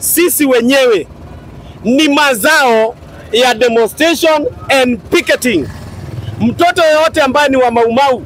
sisi wenyewe ni mazao ya demonstration and picketing. Mtoto yoyote ambaye ni wa Maumau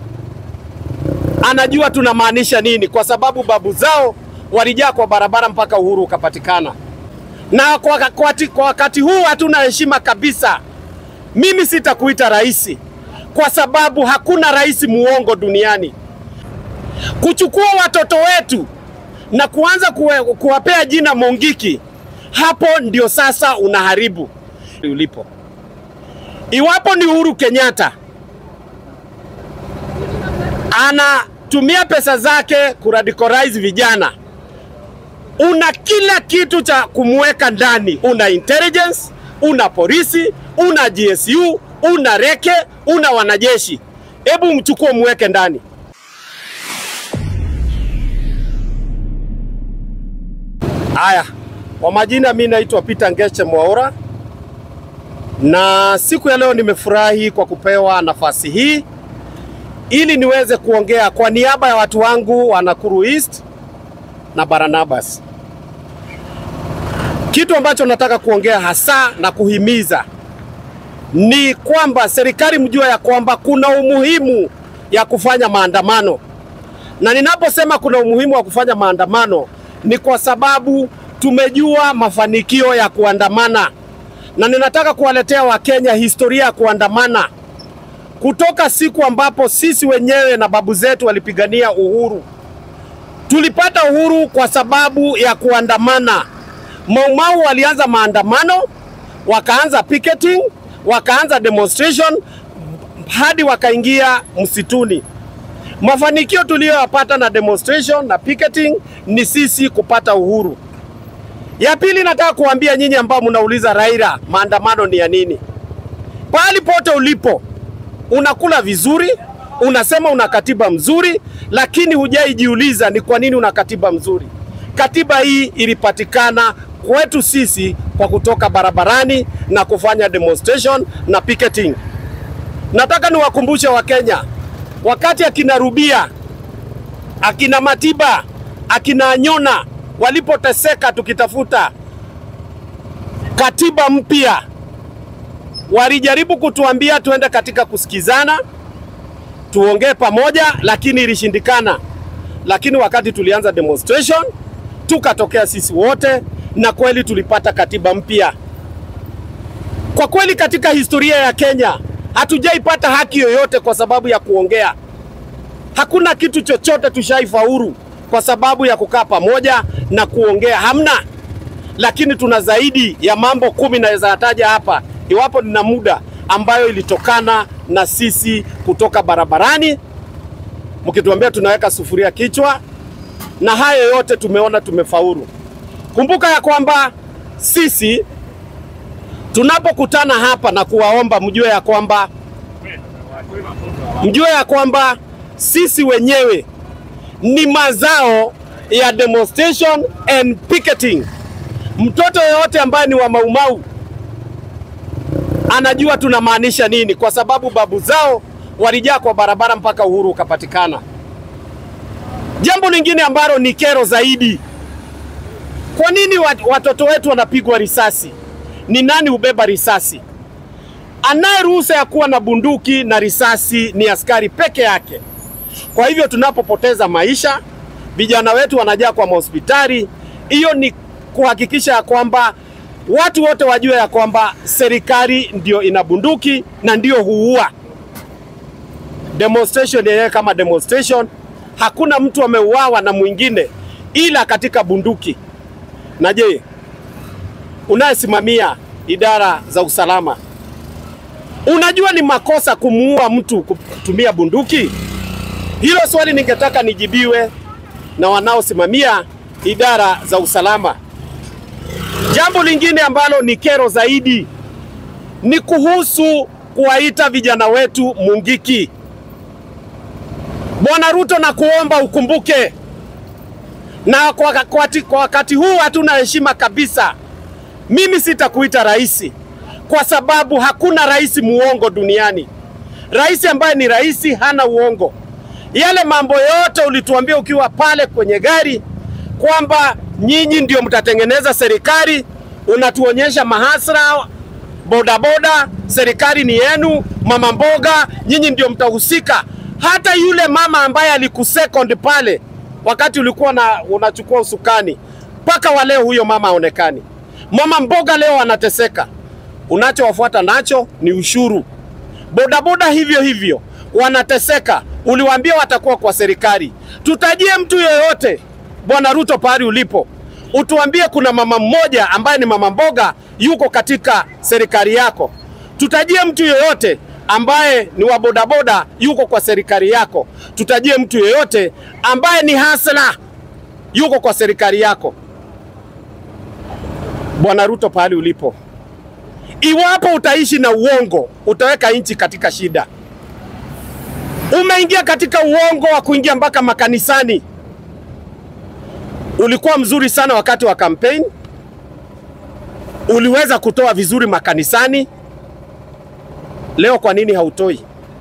anajua tunamaanisha nini, kwa sababu babu zao walijaa kwa barabara mpaka uhuru ukapatikana. Na kwa, kwa, kwa wakati huu hatuna heshima kabisa. Mimi sitakuita rais kwa sababu hakuna rais muongo duniani. Kuchukua watoto wetu na kuanza kuwe, kuwapea jina Mongiki, hapo ndio sasa unaharibu ulipo. Iwapo ni Uhuru Kenyatta anatumia pesa zake kuradicalize vijana, una kila kitu cha kumweka ndani. Una intelligence, una polisi, una GSU, una reke, una wanajeshi. Hebu mchukue mweke ndani. Haya, kwa majina, mi naitwa Peter Ngeche Mwaura, na siku ya leo nimefurahi kwa kupewa nafasi hii ili niweze kuongea kwa niaba ya watu wangu wa Nakuru East na Barnabas. Kitu ambacho nataka kuongea hasa na kuhimiza ni kwamba serikali mjua ya kwamba kuna umuhimu ya kufanya maandamano, na ninaposema kuna umuhimu wa kufanya maandamano ni kwa sababu tumejua mafanikio ya kuandamana, na ninataka kuwaletea Wakenya historia ya kuandamana kutoka siku ambapo sisi wenyewe na babu zetu walipigania uhuru. Tulipata uhuru kwa sababu ya kuandamana. Maumau walianza maandamano, wakaanza picketing, wakaanza demonstration hadi wakaingia msituni. Mafanikio tuliyoyapata na demonstration na picketing ni sisi kupata uhuru. Ya pili, nataka kuambia nyinyi ambao mnauliza Raila, maandamano ni ya nini? Pahali pote ulipo unakula vizuri, unasema una katiba mzuri, lakini hujaijiuliza ni kwa nini una katiba mzuri. Katiba hii ilipatikana kwetu sisi kwa kutoka barabarani na kufanya demonstration na picketing. Nataka niwakumbushe Wakenya, wakati akina Rubia, akina Matiba, akina Anyona walipoteseka tukitafuta katiba mpya walijaribu kutuambia tuende katika kusikizana, tuongee pamoja, lakini ilishindikana. Lakini wakati tulianza demonstration, tukatokea sisi wote, na kweli tulipata katiba mpya. Kwa kweli, katika historia ya Kenya hatujaipata haki yoyote kwa sababu ya kuongea. Hakuna kitu chochote tushaifaulu kwa sababu ya kukaa pamoja na kuongea, hamna. Lakini tuna zaidi ya mambo kumi naweza yataja hapa iwapo nina muda, ambayo ilitokana na sisi kutoka barabarani, mkituambia tunaweka sufuria kichwa, na hayo yote tumeona tumefaulu. Kumbuka ya kwamba sisi tunapokutana hapa na kuwaomba, mjue ya kwamba mjue ya kwamba sisi wenyewe ni mazao ya demonstration and picketing. Mtoto yoyote ambaye ni wa Maumau anajua tunamaanisha nini, kwa sababu babu zao walijaa kwa barabara mpaka uhuru ukapatikana. Jambo lingine ambalo ni kero zaidi, kwa nini watoto wetu wanapigwa risasi? Ni nani hubeba risasi? Anaye ruhusa ya kuwa na bunduki na risasi ni askari peke yake. Kwa hivyo tunapopoteza maisha, vijana wetu wanajaa kwa mahospitali, hiyo ni kuhakikisha ya kwamba watu wote wajue ya kwamba serikali ndio ina bunduki na ndio huua. Demonstration yenyewe kama demonstration, hakuna mtu ameuawa na mwingine ila katika bunduki. Na je, unayesimamia idara za usalama, unajua ni makosa kumuua mtu kutumia bunduki? Hilo swali ningetaka nijibiwe na wanaosimamia idara za usalama. Jambo lingine ambalo ni kero zaidi ni kuhusu kuwaita vijana wetu Mungiki. Bwana Ruto, na kuomba ukumbuke, na kwa, kwa, kwa wakati huu hatuna heshima kabisa. Mimi sitakuita rais kwa sababu hakuna rais muongo duniani. Rais ambaye ni rais hana uongo. Yale mambo yote ulituambia ukiwa pale kwenye gari kwamba nyinyi ndio mtatengeneza serikali. Unatuonyesha mahasra bodaboda, serikali ni yenu. Mama mboga, nyinyi ndio mtahusika. Hata yule mama ambaye alikusecond pale wakati ulikuwa na unachukua usukani, mpaka wa leo huyo mama haonekani. Mama mboga leo anateseka. Unachowafuata nacho ni ushuru. Bodaboda hivyo hivyo wanateseka. Uliwaambia watakuwa kwa serikali. Tutajie mtu yeyote, Bwana Ruto, pahali ulipo, utuambie kuna mama mmoja ambaye ni mama mboga yuko katika serikali yako. Tutajie mtu yeyote ambaye ni wa bodaboda yuko kwa serikali yako. Tutajie mtu yeyote ambaye ni hasla yuko kwa serikali yako. Bwana Ruto, pahali ulipo, iwapo utaishi na uongo, utaweka nchi katika shida. Umeingia katika uongo wa kuingia mpaka makanisani. Ulikuwa mzuri sana wakati wa kampeni, uliweza kutoa vizuri makanisani. Leo kwa nini hautoi?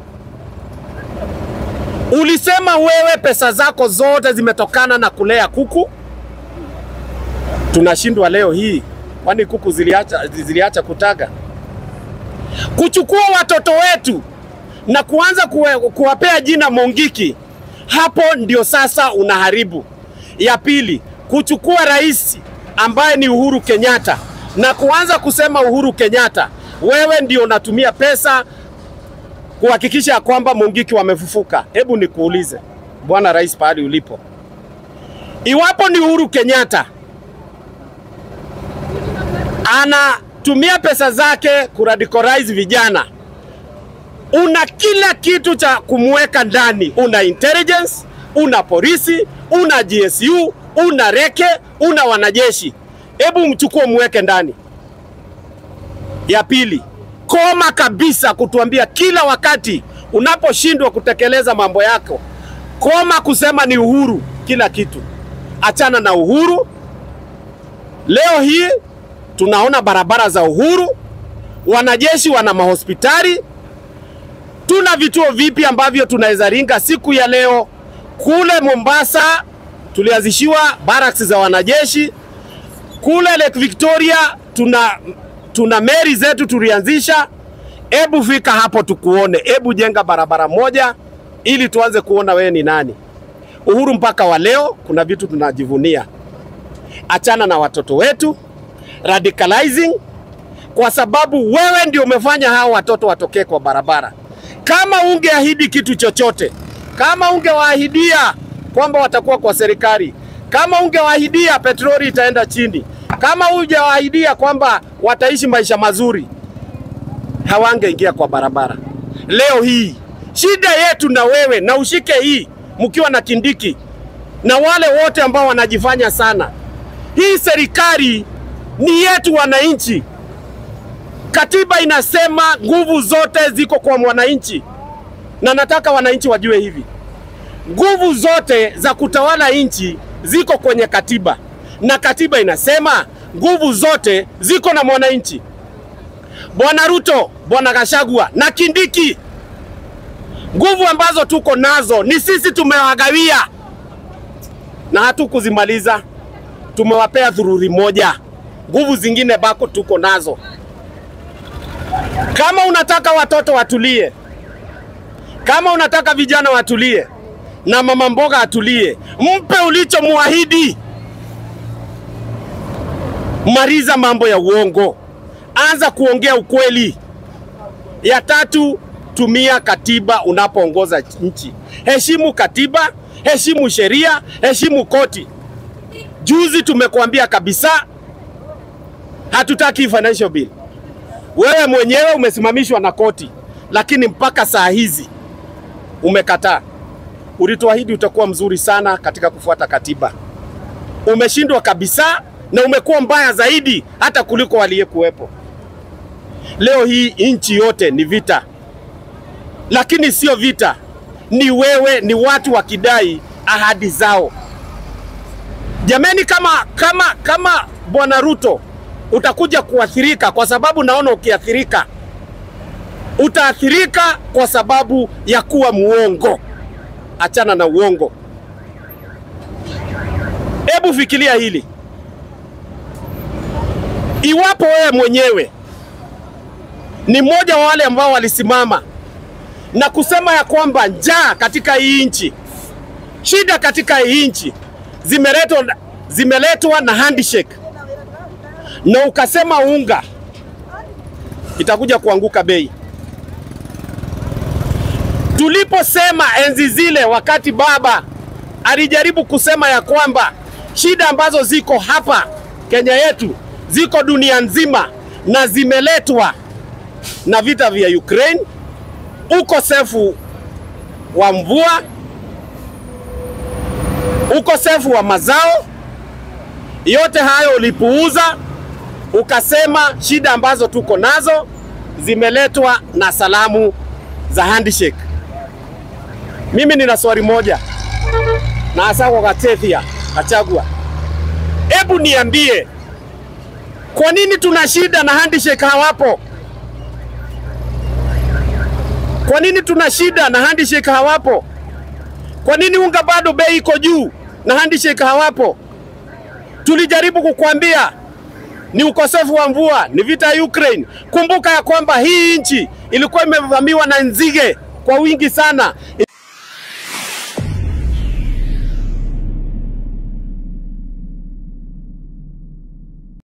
Ulisema wewe pesa zako zote zimetokana na kulea kuku. Tunashindwa leo hii, kwani kuku ziliacha, ziliacha kutaga? Kuchukua watoto wetu na kuanza kuwe, kuwapea jina Mongiki, hapo ndio sasa unaharibu. Ya pili, kuchukua rais ambaye ni Uhuru Kenyatta na kuanza kusema Uhuru Kenyatta, wewe ndio unatumia pesa kuhakikisha ya kwamba Mungiki wamefufuka. Hebu nikuulize bwana rais, pahali ulipo, iwapo ni Uhuru Kenyatta anatumia pesa zake kuradicalize vijana, una kila kitu cha kumweka ndani, una intelligence, una polisi, una GSU, una reke, una wanajeshi. Hebu mchukue mweke ndani. Ya pili, koma kabisa kutuambia kila wakati unaposhindwa kutekeleza mambo yako, koma kusema ni Uhuru kila kitu. Achana na Uhuru. Leo hii tunaona barabara za Uhuru, wanajeshi wana mahospitali, tuna vituo vipi ambavyo tunaweza ringa siku ya leo. Kule Mombasa tulianzishiwa barracks za wanajeshi, kule Lake Victoria tuna tuna meri zetu tulianzisha. Hebu fika hapo tukuone, hebu jenga barabara moja ili tuanze kuona wewe ni nani. Uhuru mpaka wa leo kuna vitu tunajivunia. Achana na watoto wetu radicalizing, kwa sababu wewe ndio umefanya hao watoto watokee kwa barabara. Kama ungeahidi kitu chochote, kama ungewaahidia kwamba watakuwa kwa serikali, kama ungewaahidia petroli itaenda chini, kama hujawaahidia kwamba wataishi maisha mazuri, hawangeingia kwa barabara. Leo hii shida yetu na wewe, na ushike hii mkiwa na Kindiki na wale wote ambao wanajifanya sana, hii serikali ni yetu wananchi. Katiba inasema nguvu zote ziko kwa mwananchi, na nataka wananchi wajue hivi, nguvu zote za kutawala nchi ziko kwenye katiba, na katiba inasema nguvu zote ziko na mwananchi. Bwana Ruto, Bwana Gashagwa na Kindiki, nguvu ambazo tuko nazo ni sisi tumewagawia, na hatukuzimaliza, tumewapea dhururi moja. Nguvu zingine bako tuko nazo. Kama unataka watoto watulie, kama unataka vijana watulie na mama mboga atulie, mpe ulichomwahidi. Maliza mambo ya uongo, anza kuongea ukweli. Ya tatu, tumia katiba unapoongoza nchi. Heshimu katiba, heshimu sheria, heshimu koti. Juzi tumekuambia kabisa hatutaki financial bill. Wewe mwenyewe umesimamishwa na koti, lakini mpaka saa hizi umekataa. Ulituahidi utakuwa mzuri sana katika kufuata katiba, umeshindwa kabisa, na umekuwa mbaya zaidi hata kuliko waliyekuwepo. Leo hii nchi yote ni vita, lakini sio vita, ni wewe, ni watu wakidai ahadi zao. Jameni, kama kama kama Bwana Ruto utakuja kuathirika, kwa sababu naona ukiathirika utaathirika kwa sababu ya kuwa muongo. Achana na uongo. Hebu fikiria hili, Iwapo wewe mwenyewe ni mmoja wa wale ambao walisimama na kusema ya kwamba njaa katika hii nchi, shida katika hii nchi zimeletwa zimeletwa na handshake, na ukasema unga itakuja kuanguka bei. Tuliposema enzi zile, wakati baba alijaribu kusema ya kwamba shida ambazo ziko hapa Kenya yetu ziko dunia nzima na zimeletwa na vita vya Ukraine, ukosefu wa mvua, ukosefu wa mazao, yote hayo ulipuuza, ukasema shida ambazo tuko nazo zimeletwa na salamu za handshake. Mimi nina swali moja na hasa kwa Gatethia Gachagua, hebu niambie, kwa nini tuna shida na handshake hawapo? Kwa nini tuna shida na handshake hawapo? Kwa nini unga bado bei iko juu na handshake hawapo? Tulijaribu kukwambia ni ukosefu wa mvua, ni vita ya Ukraine. Kumbuka ya kwamba hii nchi ilikuwa imevamiwa na nzige kwa wingi sana.